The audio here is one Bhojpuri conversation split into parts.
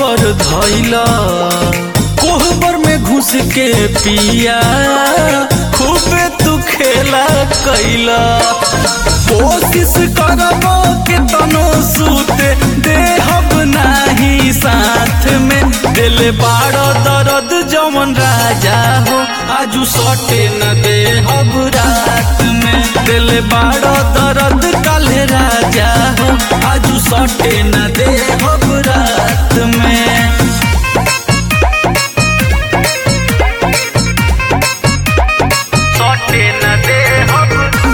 खबर धैला कोहबर में घुस के पिया खूबे तू खेला कैला कोशिश करबो के तनो सूते देहब नाही साथ में दिल बाड़ो दर्द जमन राजा हो आजू सटे न देहब रात में दिल बाड़ो दर्द काले राजा हो आजू सटे न देहब रात में सटे न देहब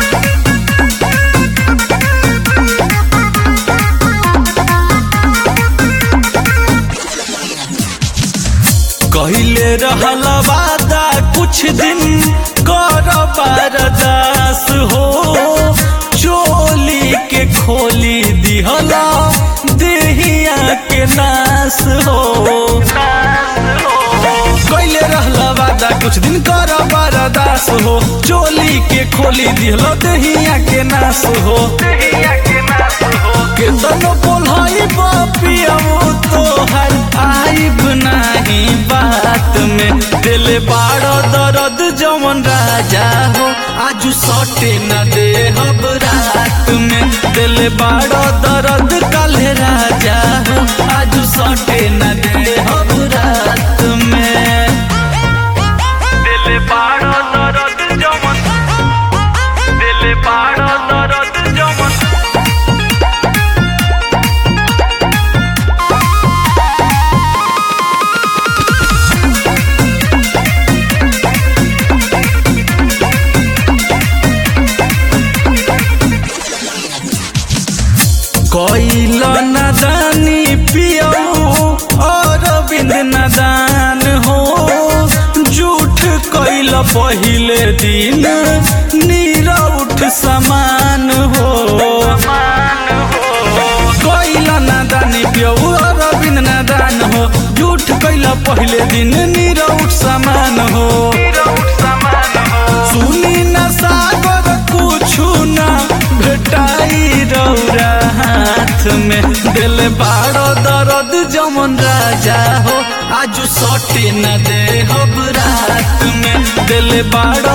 कहले रहल वादा कुछ दिन कर बरदास हो चोली के खोली दिहला देहिया के नास हो कहले रहल वादा कुछ दिन कर बरदास हो चोली के खोली दिहला देहिया के नास हो केतनो बोलाई बापियाओ तोहर आइब नाही बात में दिल बाड़ो दर्द जमन राजा हो आजू सटे न दे हब रात में दिल बाड़ो दर्द काले राजा हो आजू सटे न दे हब रात में दिल बाड़ो दर्द जमन दिल बाड़ो दर्द जमन कैल नदानी पियऊ और बिंद नदान हो झूठ कैल पहिले दिन नीरउठ समान हो कैल नदानी पियऊ और बिंद नदान हो झूठ कैल पहिले दिन नीरउठ समान हो सुनी न सागर कुछु न भेटाई रौरा हाथ में दिल बाड़ो दर्द जमन राजा हो आजू सटे न दे हब रात में दिल बाड़ो